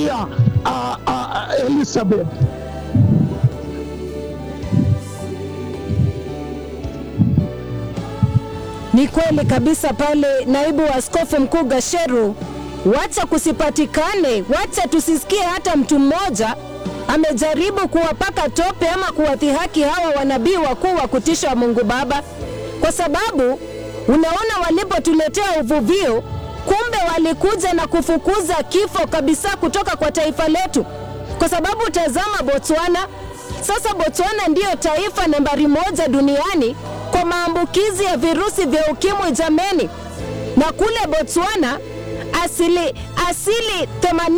kuambia uh, uh, Elizabeth? Ni kweli kabisa pale naibu wa askofu mkuu Gasheru, wacha kusipatikane, wacha tusisikie hata mtu mmoja amejaribu kuwapaka tope ama kuwadhihaki hawa wanabii wakuu wa kutisha wa Mungu Baba, kwa sababu unaona walipotuletea uvuvio, kumbe walikuja na kufukuza kifo kabisa kutoka kwa taifa letu, kwa sababu tazama Botswana. Sasa Botswana ndiyo taifa nambari moja duniani kwa maambukizi ya virusi vya ukimwi jameni, na kule Botswana asili asili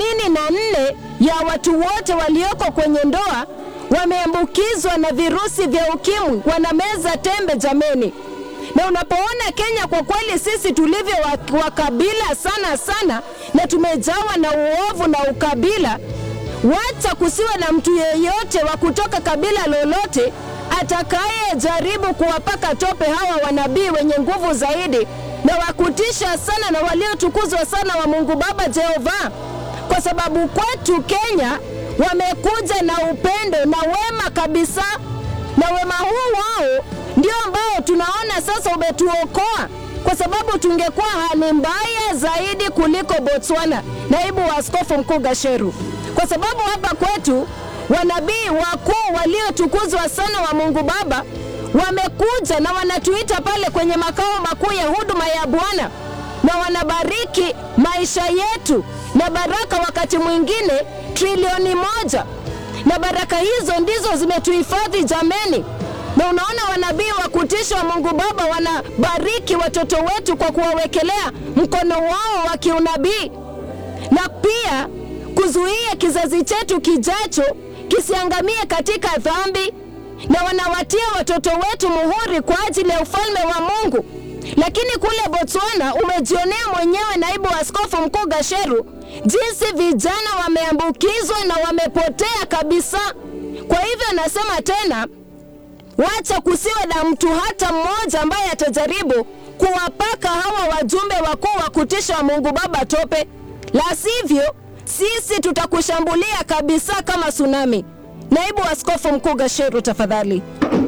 84 ya watu wote walioko kwenye ndoa wameambukizwa na virusi vya ukimwi, wanameza tembe jameni. Na unapoona Kenya, kwa kweli sisi tulivyo wa- wakabila sana sana, na tumejawa na uovu na ukabila, wacha kusiwe na mtu yeyote wa kutoka kabila lolote atakayejaribu kuwapaka tope hawa wanabii wenye nguvu zaidi na wakutisha sana na waliotukuzwa sana wa Mungu Baba Jehova, kwa sababu kwetu Kenya wamekuja na upendo na wema kabisa, na wema huu wao ndio ambao tunaona sasa umetuokoa, kwa sababu tungekuwa hali mbaya zaidi kuliko Botswana. Naibu wa askofu mkuu Gasheru, kwa sababu hapa kwetu wanabii wakuu waliotukuzwa sana wa Mungu Baba wamekuja na wanatuita pale kwenye makao makuu ya huduma ya Bwana na wanabariki maisha yetu na baraka, wakati mwingine trilioni moja, na baraka hizo ndizo zimetuhifadhi jameni. Na unaona wanabii wa kutisha wa Mungu Baba wanabariki watoto wetu kwa kuwawekelea mkono wao wa kiunabii na pia kuzuia kizazi chetu kijacho kisiangamie katika dhambi, na wanawatia watoto wetu muhuri kwa ajili ya ufalme wa Mungu. Lakini kule Botswana umejionea mwenyewe, naibu wa askofu mkuu Gasheru, jinsi vijana wameambukizwa na wamepotea kabisa. Kwa hivyo nasema tena, wacha kusiwe na mtu hata mmoja ambaye atajaribu kuwapaka hawa wajumbe wakuu wa kutisha wa Mungu Baba tope, la sivyo sisi tutakushambulia kabisa kama tsunami. Naibu askofu mkuu Gasheru, tafadhali.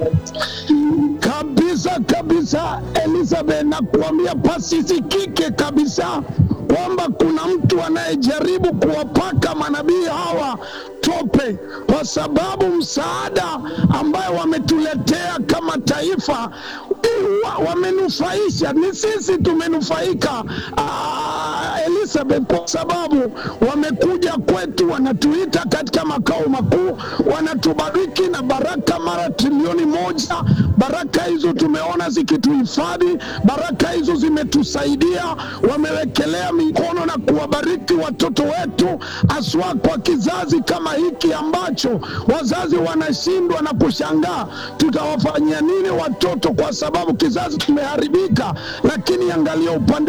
kabisa kabisa, Elizabeth, na kuambia pasisikike kabisa kwamba kuna mtu anayejaribu kuwapaka manabii hawa tope, kwa sababu msaada ambayo wametuletea kama taifa wa- wamenufaisha, ni sisi tumenufaika. Ah, Elizabeth, kwa sababu wamekuja kwetu, wanatuita katika makao makuu, wanatubariki na baraka mara trilioni moja. Baraka hizo tumeona zikituhifadhi, baraka hizo zimetusaidia, wamewekelea mikono na kuwabariki watoto wetu, haswa kwa kizazi kama hiki ambacho wazazi wanashindwa na kushangaa tutawafanyia nini watoto, kwa sababu kizazi kimeharibika. Lakini angalia upande